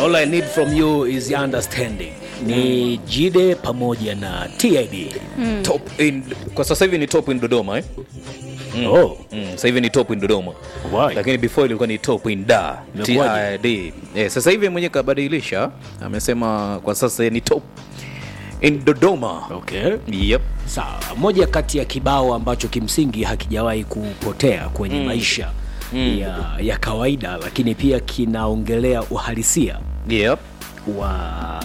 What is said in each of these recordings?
All I need from you is understanding. Ni Jide pamoja na TID. top in, kwa sasa hivi ni top in Dodoma eh? Oh, Mm, sasa hivi ni top in Dodoma Why? lakini before ilikuwa ni top in da Imekuwaje? TID. Eh, sasa hivi mwenyewe kabadilisha, amesema kwa sasa ni top in Dodoma. okay. Yep. Sawa, moja kati ya kibao ambacho kimsingi hakijawahi kupotea kwenye maisha ya, ya kawaida, lakini pia kinaongelea uhalisia Yep. wa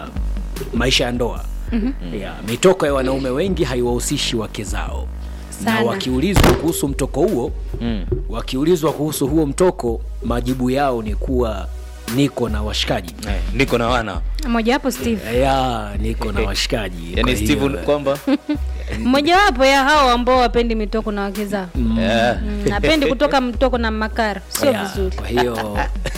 maisha ya ndoa ya mitoko ya wanaume wengi haiwahusishi wake zao na Sana. wakiulizwa kuhusu mtoko huo Mm. wakiulizwa kuhusu huo mtoko majibu yao ni kuwa niko na washikaji Eh, niko na wana mojawapo Steve, ya niko na washikaji yani Kwa hiyo- Steve kwamba mojawapo ya hao ambao wapendi mitoko na wake zao Eh, Mm, napendi kutoka mtoko na makara, sio ya, vizuri. kwa hiyo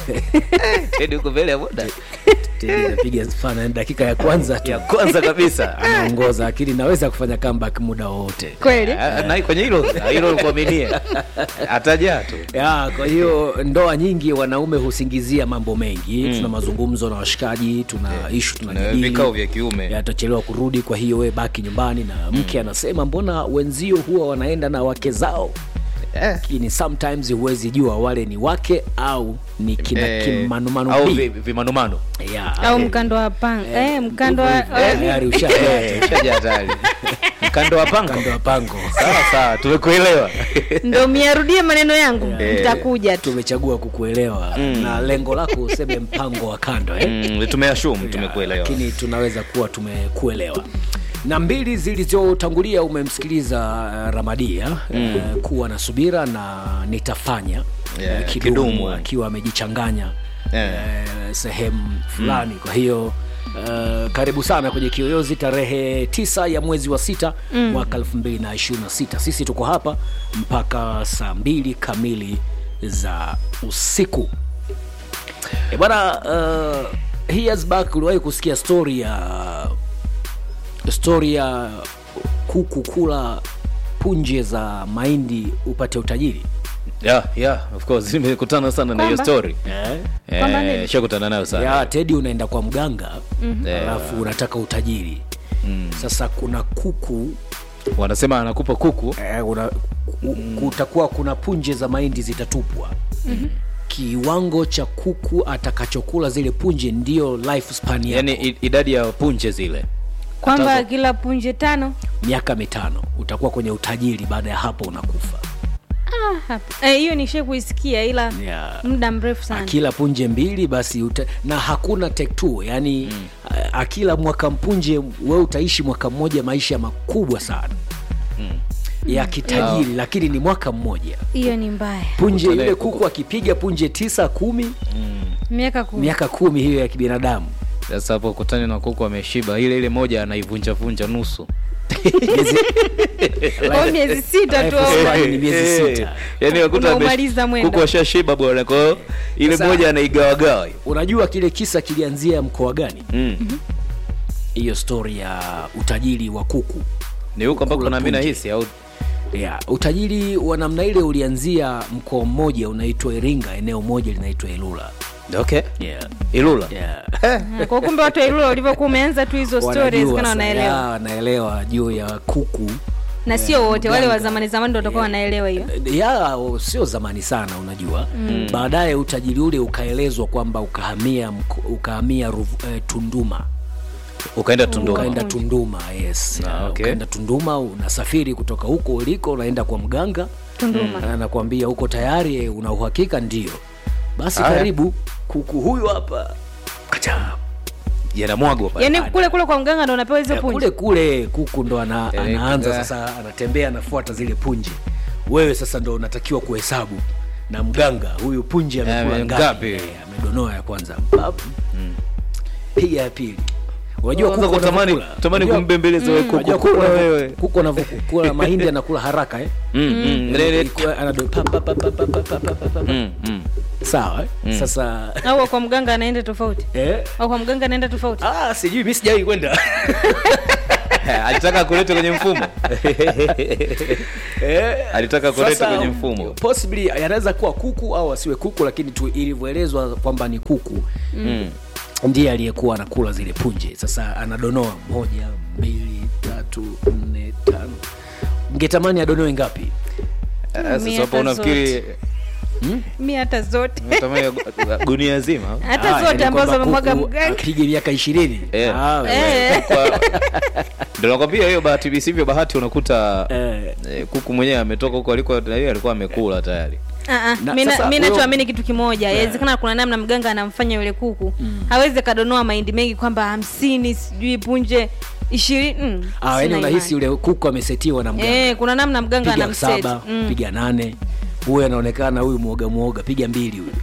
Teddy uko mbele ya boda Teddy anapiga fana dakika ya kwanza tu ya kwanza kabisa anaongoza lakini naweza kufanya comeback muda wowote Kweli Ah, na kwenye hilo hilo kuaminie atajaa tu ya kwa hiyo ndoa nyingi wanaume husingizia mambo mengi tuna mazungumzo na washikaji tuna ishu na tunajadili vikao vya kiume atachelewa kurudi kwa hiyo we baki nyumbani na mke anasema mbona wenzio huwa wanaenda na wake zao Eh. lakini sometimes huwezi jua wale ni wake au ni kina Eh, kimanumanu au B. vi- vimanumano Ya, au eh, mkando wa panga eh, mkando wa eh, tayari Eh, ushajaa shaja hatari mkando wa pango kando ya pango sawa sawa tumekuelewa ndo miarudie maneno yangu nitakuja tu tumechagua kukuelewa na lengo lako useme mpango wa kando eh? Mm, tumeashum tumekuelewa lakini tunaweza kuwa tumekuelewa na mbili zilizotangulia umemsikiliza uh, ramadia uh, kuwa na subira na nitafanya Yeah, uh, kidumu kidumu. akiwa amejichanganya Yeah. uh, sehemu fulani kwa hiyo uh, karibu sana kwenye kiyoyozi tarehe tisa ya mwezi wa sita mwaka 2026 sisi tuko hapa mpaka saa mbili kamili za usiku E bwana uh, years back uliwahi kusikia story ya story ya kuku kula punje za mahindi upate utajiri yeah, yeah, of course nimekutana sana na hiyo Kwamba? story eh? Kwamba eh, nini? shakutana nayo sana ya tedi unaenda kwa mganga Eh, alafu unataka utajiri sasa kuna kuku wanasema anakupa kuku eh, una, ku- kutakuwa kuna punje za mahindi zitatupwa kiwango cha kuku atakachokula zile punje ndio lifespan yako yani i- idadi ya punje zile kwamba kila punje tano miaka mitano utakuwa kwenye utajiri baada ya hapo unakufa Ah, hapa. Eh, hiyo nishe kuisikia ila Yeah. muda mrefu sana akila punje mbili basi uta, na hakuna take two yani mm. akila mwaka mpunje we utaishi mwaka mmoja maisha makubwa sana mm. ya kitajiri lakini ni mwaka mmoja hiyo ni mbaya punje Utale- yule kuku akipiga punje tisa kumi miaka kumi miaka kumi hiyo ya kibinadamu sasa hapo kutani na kuku ameshiba ile ile moja anaivunjavunja nusu Kwa miezi sita tu au Life ni miezi Eh, sita. yani wakuta ame- Unaumaliza mwendo. kuku ashashiba bwana kwa hiyo ile Sasa- moja anaigawagawa unajua kile kisa kilianzia mkoa gani mm. hiyo stori ya utajiri wa kuku ni huko ambako Kula nami punje. nahisi au yeah. utajiri wa namna ile ulianzia mkoa mmoja unaitwa iringa eneo moja linaitwa ilula okay yeah. ilula Yeah. Ah, kwa kumbe watu wa Ilula ulivyokuwa umeanza tu hizo stories Wanajua kana sa- wanaelewa ya, wanaelewa juu ya kuku na sio wote wale wa mganga. zamani zamani ndo watakuwa wanaelewa hiyo ya o- sio zamani sana unajua mm. baadaye utajiri ule ukaelezwa kwamba ukahamia mko- ukahamia Ruvu- eh, tunduma ukaenda tunduma ukaenda tunduma yes Ah, Ya, okay. ukaenda tunduma unasafiri kutoka huko uliko unaenda kwa mganga Tunduma. anakwambia huko tayari eh, una uhakika ndio basi Haya. karibu kuku huyu hapa kacha yanamwagwa pale yaani kule kule kwa mganga ndo unapewa hizo Ya, punje kule kule kuku ndo ana, Eh, anaanza kuga. sasa anatembea anafuata zile punje wewe sasa ndo unatakiwa kuhesabu na mganga huyu punje amekula ame- ngapi ngapi? Eh, amedonoa ya kwanza Pap. piga ya pili unajua Kwanza kuku kutamani wanavyokula. tamani Unajua- kumbembeleza wewe unajua kuku kuku kula wanavyo- wewe kuku anavyokula mahindi anakula haraka eh? Mm, mm, lele- Ilikuwa anado- pa, pa, pa, pa, pa, pa, pa, pa, pa, pa. mm, mm. sawa eh? sasa au kwa mganga anaenda tofauti eh? au kwa mganga anaenda tofauti ah, sijui mi sijawai kwenda alitaka kuleta kwenye mfumo Eh, Alitaka kuleta sasa, kwenye mfumo. possibly yanaweza kuwa kuku au asiwe kuku lakini tu ilivyoelezwa kwamba ni kuku Mm. ndiye aliyekuwa anakula zile punje sasa anadonoa moja mbili tatu nne tano ngetamani adonoe ngapi Ah, mi Sasa hapo hata unafikiri mi hata zote unatamani gu- gunia zima hata Ah, zote yani ambazo kwamba amemwaga kuku mganga apige miaka ishirini Eh. Ah, wewe. Eh. Kwa- ndio nakwambia hiyo bahati visivyo bahati unakuta Eh. eh, kuku mwenyewe ametoka huko alikuwa na yeye alikuwa amekula tayari Ah, ah. Na Mi na- sasa mi huyo- nachoamini kitu kimoja yawezekana kuna namna mganga anamfanya yule kuku hawezi akadonoa mahindi mengi kwamba hamsini sijui punje ishirini mm, Ah, yani sina unahisi imani. yule kuku amesetiwa na mganga eh, kuna namna mganga piga anamset saba mm. piga nane huyu anaonekana huyu mwoga mwoga piga mbili huyu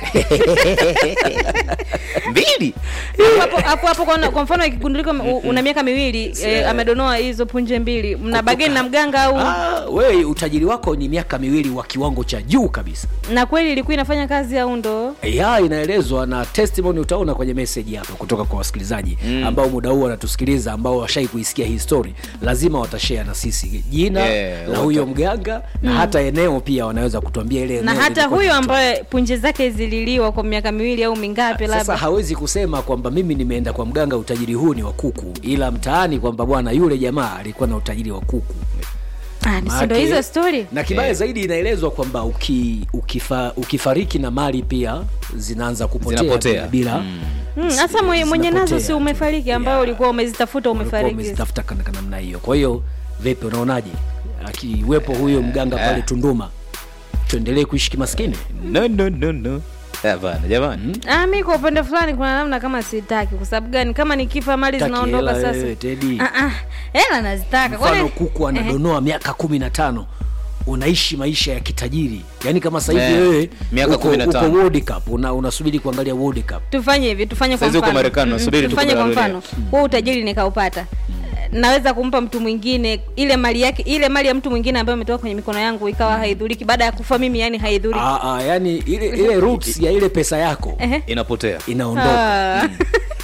mbili hapo hapo hapo kwa, kwa mfano ikigundulika u- una miaka miwili eh, amedonoa hizo punje mbili mna bageni na mganga au ah, wewe utajiri wako ni miaka miwili wa kiwango cha juu kabisa na kweli ilikuwa inafanya kazi au ndo ya inaelezwa na testimony utaona kwenye message hapa kutoka kwa wasikilizaji mm. ambao muda huu wanatusikiliza ambao washai kuisikia hii story lazima watashare na sisi jina Yeah, la wata- huyo mganga na hata eneo pia wanaweza kutuambia ile na eneo hata lilikuwa huyo ni ambaye punje zake zililiwa kwa miaka miwili au mingapi sasa labda hawezi kusema kwamba mimi nimeenda kwa mganga utajiri huu ni wa kuku ila mtaani kwamba bwana yule jamaa alikuwa na utajiri wa kuku Ah, ni si ndo Maake- hizo story na kibaya Eh. zaidi inaelezwa kwamba uki, ukifa, ukifariki na mali pia zinaanza kupotea Zinapotea. bila Mm, hasa mwenye, mwenye nazo si zinapotea. umefariki ambayo Yeah. ulikuwa umezitafuta Ulikuwa umefariki umezitafuta kana kana namna hiyo kwa hiyo vipi unaonaje akiwepo huyo mganga pale eh. tunduma tuendelee kuishi kimaskini no no no no hapana jamani ah, mi kwa upande fulani kuna namna kama sitaki kwa sababu gani kama nikifa mali Taki zinaondoka hela sasa wewe, Teddy. Ah, ah, hela nazitaka mfano Kwani- kuku anadonoa miaka kumi na tano unaishi maisha ya kitajiri yaani kama sasa hivi Eh, wewe miaka uko, 15. uko World Cup una, unasubiri kuangalia World Cup tufanye hivi tufanye kwa Saizi uko mfano Marekani, Mm, unasubiri tufanye kwa tukupe mfano huo utajiri nikaupata naweza kumpa mtu mwingine ile mali yake ile mali ya mtu mwingine ambayo ametoka kwenye mikono yangu ikawa haidhuriki baada ya kufa mimi yani haidhuriki ah, ah, yani ile ile roots ya ile pesa yako Ehe. inapotea inaondoka Ah.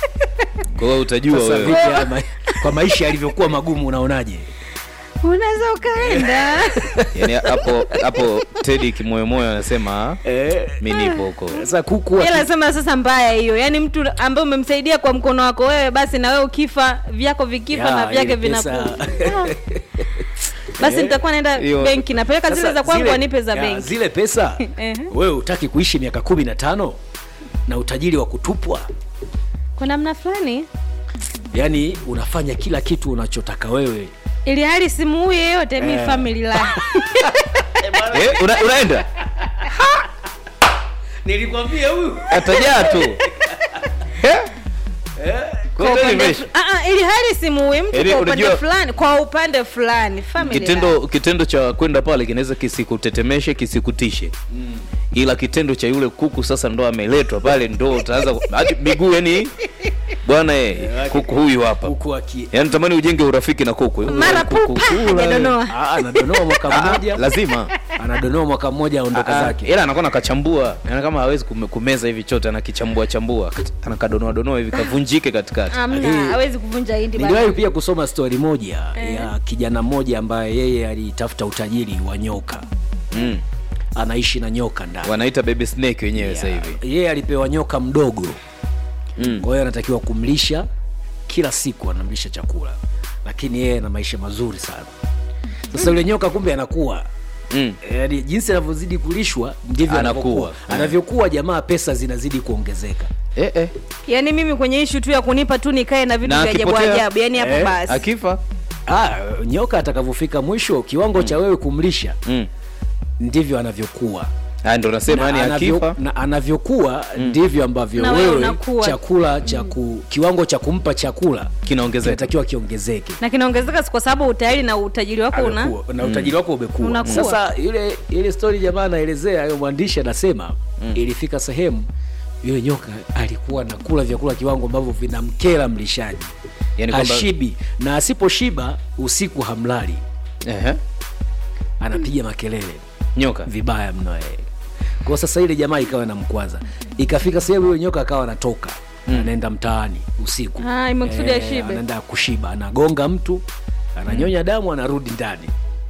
kwa hiyo utajua sasa wewe vipi haya ma- kwa maisha yalivyokuwa magumu unaonaje unaweza ukaenda yani hapo hapo tedi kimoyomoyo anasema eh, mi nipo huko sasa kuku ila aki- sema sasa mbaya hiyo yaani mtu ambaye umemsaidia kwa mkono wako wewe basi na wewe ukifa vyako vikifa Ya, na vyake ile pesa- vinakufa Ah. basi nitakuwa naenda Hiyo- benki napeleka zile Sasa za kwangu zile- wanipe za ya, benki zile pesa Ehe. wewe utaki kuishi miaka kumi na tano na utajiri wa kutupwa kwa namna fulani yaani unafanya kila kitu unachotaka wewe ili hali simuui yeyote mi family life eh, una, unaenda nilikwambia huyu atajaa tu Eh? Kwa Kwa hiyo upande imeisha. fu- Ah, ah, ili hali simuui mtu Yaani kwa upande unajua- fulani kwa upande fulani family life. kitendo kitendo cha kwenda pale kinaweza kisikutetemeshe kisikutishe ila kitendo cha yule kuku sasa ndo ameletwa pale ndo utaanza ku- hadi miguu yani bwana eh, kuku huyu hapa huku aki yani tamani ujenge urafiki na kuku mara Kuku pupa kula, hajadonoa Ah, anadonoa mwaka Ah, mmoja lazima anadonoa mwaka mmoja aondoka Ah, zake ila anakuwa nakachambua yani kama hawezi kume- kumeza hivi chote anakichambua chambua anakadonoa donoa hivi kavunjike katikati amna hawezi kuvunja hindi bana. niliwahi pia kusoma stori moja ya kijana mmoja ambaye yeye alitafuta utajiri wa nyoka mm. anaishi na nyoka ndani wanaita baby snake wenyewe sasa hivi yeye alipewa nyoka mdogo mm. kwa hiyo anatakiwa kumlisha kila siku anamlisha chakula lakini yeye ana maisha mazuri sana sasa yule nyoka kumbe anakuwa mm. yaani jinsi anavyozidi kulishwa ndivyo Anakuwa. anavyokuwa anavyokuwa jamaa pesa zinazidi kuongezeka eh, eh. yaani mimi kwenye ishu tu ya kunipa tu nikae na vitu Na vya ajabu akipotea, ajabu yaani hapo eh, basi akifa ah, nyoka atakavyofika mwisho kiwango cha wewe kumlisha mm. ndivyo anavyokuwa Ah, ndo nasema yani na, anavyo, akifa na anavyokuwa ndivyo ambavyo Na wewe wewe unakuwa. chakula cha ku, kiwango cha kumpa chakula kinaongezeka kinatakiwa kiongezeke na kinaongezeka si kwa sababu tayari na utajiri wako una Amekuwa, na utajiri wako umekuwa Unakuwa. sasa ile ile story jamaa anaelezea hiyo mwandishi anasema ilifika sehemu yule nyoka alikuwa nakula vyakula kiwango ambavyo vinamkera mlishaji Yani kwamba- hashibi na asiposhiba usiku hamlali Ehe. anapiga makelele nyoka vibaya mno yeye kwa sasa ile jamaa ikawa inamkwaza ikafika sehemu huyo nyoka akawa anatoka anaenda mtaani usiku Ah, imekusudi Eh, ashibe. anaenda kushiba anagonga mtu ananyonya damu anarudi ndani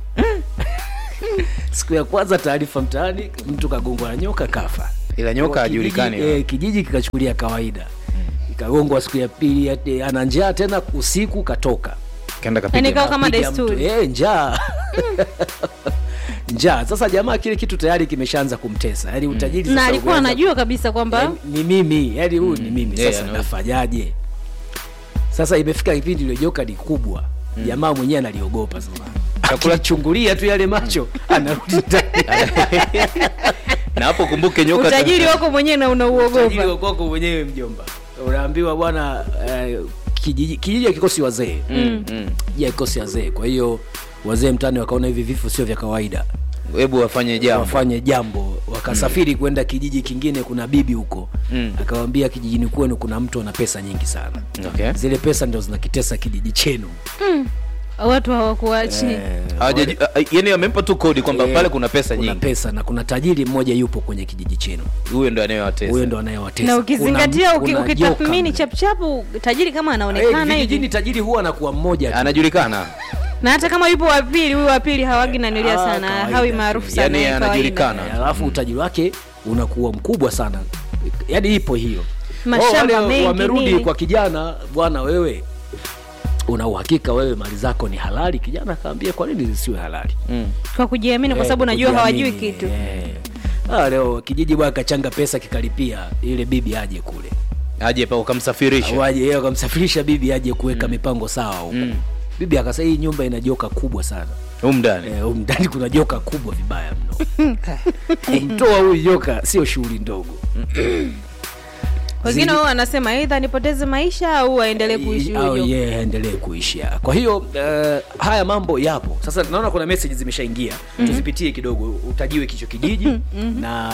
siku ya kwanza taarifa mtaani mtu kagongwa na nyoka kafa ila nyoka Kwa hajulikani kijiji, eh, kijiji kikachukulia kawaida kagongwa siku ya pili ati ana njaa tena usiku katoka kaenda Yaani kapiga ikawa kama Piga mtu. desturi. Eh, njaa njaa sasa jamaa kile kitu tayari kimeshaanza kumtesa yaani utajiri na sasa alikuwa umeanza- anajua kabisa kwamba Yaani, ni mimi yani huyu ni mimi Yeah, sasa I know. nafanyaje sasa imefika kipindi ile joka ni kubwa jamaa mwenyewe analiogopa sasa Chakula- chungulia tu yale macho anarudi ndani na hapo kumbuke nyoka utajiri wako mwenyewe na Utajiri unauogopa wa kwako mwenyewe mjomba unaambiwa bwana eh, kijiji kijiji hakikosi wazee Mm, mm. kijiji hakikosi wazee kwa hiyo wazee mtani wakaona hivi vifo sio vya kawaida hebu wafanye jambo wafanye jambo wakasafiri kwenda kijiji kingine kuna bibi huko Mm. akawambia kijijini kwenu kuna mtu ana pesa nyingi sana okay. zile pesa ndo zinakitesa kijiji chenu watu hawakuachi Hawajaji- a- a- yani amempa tu kodi kwamba Eh, pale kuna pesa kuna nyingi pesa na kuna tajiri mmoja yupo kwenye kijiji chenu huyo ndo anayewatesa huyo ndo anayewatesa na ukizingatia Kuna- uki- kuna ukitathmini joka. chapuchapu tajiri kama Eh, anaonekana vijijini hivi tajiri huwa anakuwa mmoja tu. anajulikana na hata kama yupo wa pili huyu wa pili hawagi nanilia Ah, sana kawaida hawi tu. maarufu sana Yani eh, kawaida. anajulikana. Eh, alafu utajiri wake unakuwa mkubwa sana yaani ipo hiyo Mashamba wale mengi, wamerudi nini. kwa kijana bwana wewe una uhakika wewe mali zako ni halali kijana akaambia kwa nini zisiwe halali mm. kwa kujiamini kwa Eh, sababu najua kujiamini, hawajui kitu eh. Ah, leo kijiji bwana kachanga pesa kikalipia ile bibi aje kule aje pa ukamsafirisha waje yeye akamsafirisha bibi aje kuweka mipango sawa huko Mm. bibi akasema hii nyumba ina joka kubwa sana humu ndani Eh, humu ndani kuna joka kubwa vibaya mno kumtoa huyu joka sio shughuli ndogo wengine wao wanasema aidha nipoteze maisha au aendelee kuishi au huyo yeye aendelee kuishi kwa hiyo uh, haya mambo yapo sasa naona kuna message zimeshaingia tuzipitie kidogo utajiwe kicho kijiji na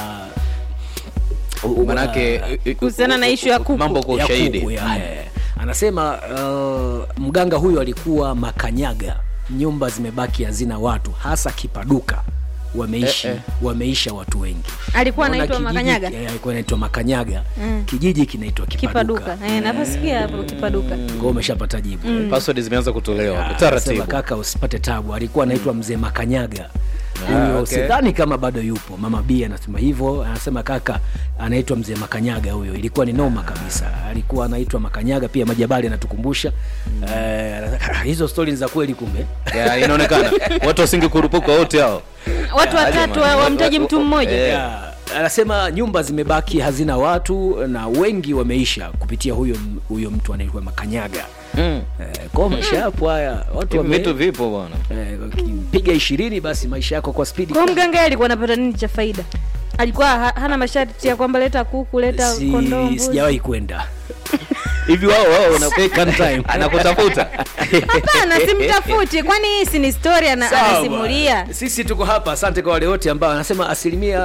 u- u- manake uh, Kuhusiana na issue ya kuku. mambo kwa ya ushahidi kuku, ya, eh. anasema uh, mganga huyo alikuwa makanyaga nyumba zimebaki hazina watu hasa kipaduka wameishi Eh, eh. wameisha watu wengi alikuwa Naona anaitwa kijiji- makanyaga eh, alikuwa anaitwa makanyaga Mm. kijiji kinaitwa kipaduka, kipaduka eh, navasikia hapo kipaduka Kwa umeshapata jibu password zimeanza kutolewa Ah, taratibu sema kaka usipate tabu alikuwa anaitwa mzee makanyaga Ah, huyo okay. sidhani kama bado yupo mama b anasema hivyo anasema kaka anaitwa mzee makanyaga huyo ilikuwa ni noma kabisa alikuwa anaitwa makanyaga pia majabali anatukumbusha eh, anasema, hizo stori ni za kweli kumbe Ya, inaonekana watu wasingekurupuka wote hao watu Ah, watatu jamani. wa- wamtaji mtu mmoja Eh. Ya, anasema nyumba zimebaki hazina watu na wengi wameisha kupitia huyo huyo mtu anaitwa makanyaga mm. eh, kwao maisha yapo haya watu Hivi wame- vitu vipo bwana eh, ukipiga ishirini basi maisha yako kwa spidi kwa mganga yeye alikuwa anapata nini cha faida alikuwa ha, hana masharti ya kwamba leta kuku leta Si- kondoo mbuzi. sijawahi kwenda hivi wao wao wana- Take on time. anakutafuta hapana simtafuti kwani hii si ni story ana- Sawa anasimulia bwana. sisi tuko hapa asante kwa wale wote ambao anasema asilimia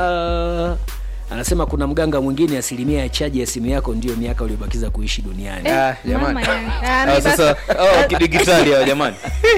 anasema kuna mganga mwingine asilimia ya chaji ya simu yako ndio miaka uliobakiza kuishi duniani Ah, jamani. Mama yangu. Ah, mi Ah, sasa basi- hao kidigitali hao jamani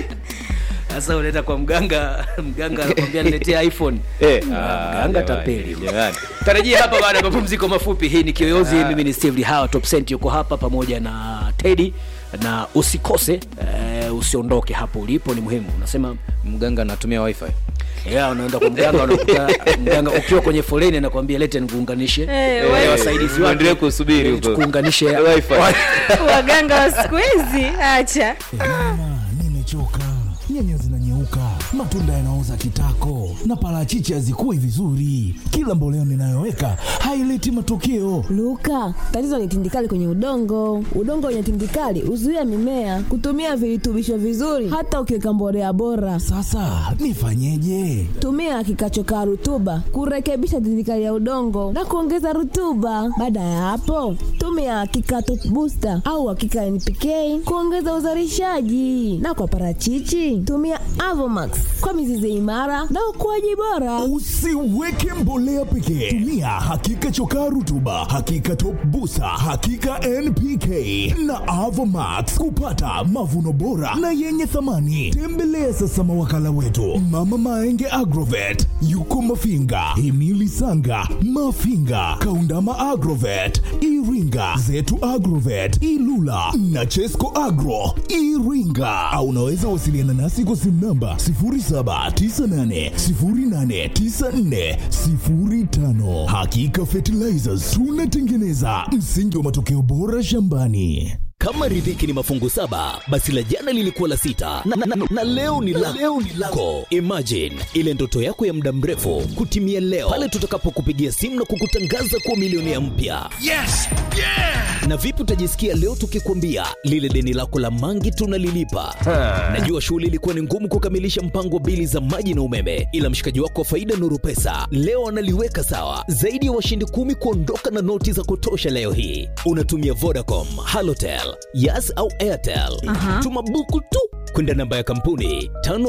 sasa unaenda kwa mganga mganga anakwambia niletea iphone Eh, Ah, ah, mganga jamani, tapeli jamani. tarajia hapa baada ya mapumziko mafupi hii ni kiyoyozi mimi ni steve hawa top cent yuko hapa pamoja na tedi na usikose eh, usiondoke hapo ulipo ni muhimu unasema mganga anatumia wifi yeah, unaenda kwa mganga unakuta mganga ukiwa kwenye foleni anakwambia lete nikuunganishe Eh, Eh, wewe- wasaidizi Uendelee wake kusubiri eh, huko. tukuunganishe Wifi. waganga wa siku hizi acha Mama, nimechoka. Nyanya zinanyeuka, matunda yanaoza kitako, na parachichi hazikui vizuri. Kila mboleo ninayoweka haileti matokeo. Luka, tatizo ni tindikali kwenye udongo. Udongo wenye tindikali huzuia mimea kutumia virutubisho vizuri, hata ukiweka mbolea bora. Sasa nifanyeje? Tumia kikachokaa rutuba kurekebisha tindikali ya udongo na kuongeza rutuba. Baada ya hapo, tumia kikato booster au hakika NPK kuongeza uzalishaji, na kwa parachichi tumia Avomax kwa mizizi imara na ukuaji bora. Usiweke mbolea pekee, tumia hakika chokaa rutuba, hakika top busa, hakika NPK na Avomax kupata mavuno bora na yenye thamani. Tembelea sasa mawakala wetu Mama Maenge Agrovet, yuko Mafinga, Emili Sanga, Mafinga, Kaundama Agrovet, Iringa, Zetu Agrovet, Ilula na Chesco Agro Iringa, au unaweza wasiliana nasi kwa simu namba namba 0798089405. Hakika Fertilizers tunatengeneza msingi wa matokeo bora shambani. kama riziki ni mafungu saba basi la jana lilikuwa la sita na, na, na, na leo ni la leo ni lako imagine ile ndoto yako ya muda mrefu kutimia leo pale tutakapokupigia simu na kukutangaza kuwa milionea mpya Yes! Yeah! na vipi utajisikia leo tukikwambia lile deni lako la mangi tunalilipa najua shughuli ilikuwa ni ngumu kukamilisha mpango wa bili za maji na umeme ila mshikaji wako wa faida nuru pesa leo analiweka sawa zaidi ya washindi kumi kuondoka na noti za kutosha leo hii unatumia vodacom halotel yas au airtel tuma buku tu kwenda namba ya kampuni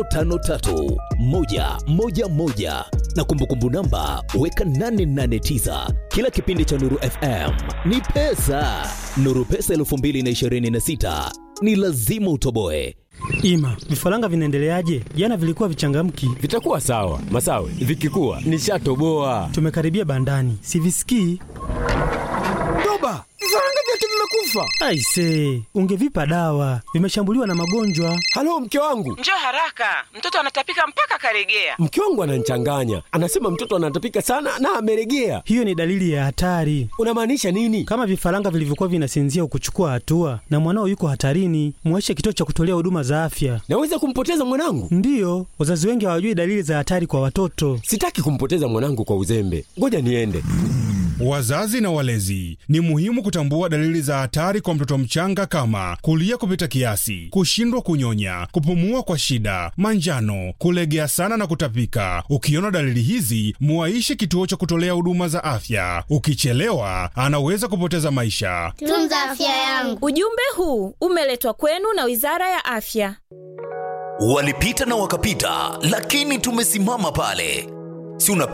553111 na kumbukumbu namba weka 889 kila kipindi cha nuru fm ni pesa nuru pesa 226 ni lazima utoboe Ima, vifaranga vinaendeleaje? Jana vilikuwa vichangamki. Vitakuwa sawa Masawe, vikikuwa nishatoboa. Tumekaribia bandani, sivisikii. Toba, vifaranga vyetu vimekufa. Aise, ungevipa dawa, vimeshambuliwa na magonjwa. Halo, mke wangu, Njoo haraka, mtoto anatapika mpaka karegea. mke wangu ananichanganya, anasema mtoto anatapika sana na ameregea. Hiyo ni dalili ya hatari. Unamaanisha nini? Kama vifaranga vilivyokuwa vinasinzia ukuchukua hatua na mwanao yuko hatarini, muache kituo cha kutolea huduma za afya. Naweza kumpoteza mwanangu? Ndiyo, wazazi wengi hawajui dalili za hatari kwa watoto. Sitaki kumpoteza mwanangu kwa uzembe, ngoja niende. Wazazi na walezi, ni muhimu kutambua dalili za hatari kwa mtoto mchanga kama kulia kupita kiasi, kushindwa kunyonya, kupumua kwa shida, manjano, kulegea sana na kutapika. Ukiona dalili hizi, muaishe kituo cha kutolea huduma za afya. Ukichelewa, anaweza kupoteza maisha. Tunza afya yangu. Ujumbe huu umeletwa kwenu na Wizara ya Afya. walipita na wakapita lakini tumesimama pale si unapenda